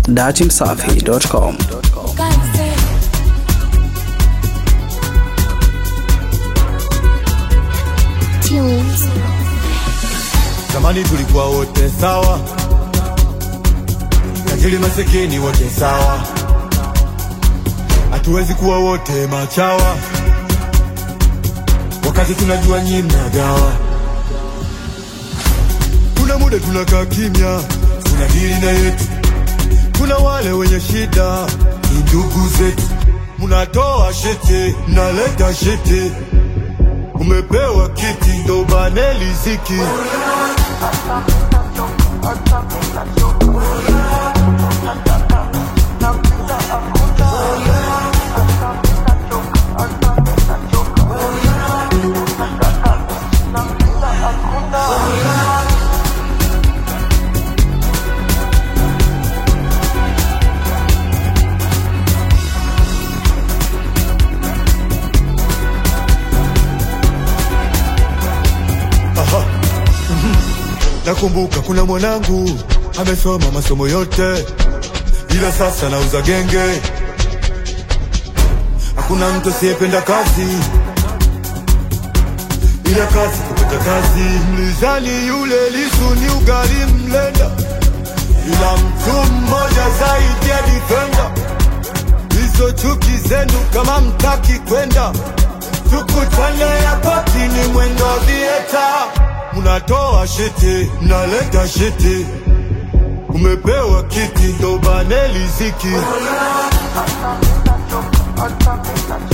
datimsafi.com. Tunes. Zamani tulikuwa wote sawa, tajiri masikini wote sawa, hatuwezi kuwa wote machawa, wakati tunajua nyi mnagawa. Kuna muda tunakaa kimya, tuna dili na yetu. Kuna wale wenye shida, ni ndugu zetu, mnatoa shete, mnaleta shete umepewa kiti ndo bane liziki Aha. Mhm. Nakumbuka kuna mwanangu amesoma masomo yote, ila sasa nauza genge. Hakuna mtu asiyependa kazi, ila kazi kupata kazi. Mlizani yule Lisu ni ugali mlenda, ila mtu mmoja zaidi ya defender. Hizo chuki zenu kama mtaki kwenda tukutane yapati ni mwendo vieta, mnatoa shiti mnaleta shiti, umepewa kiti ndo bane liziki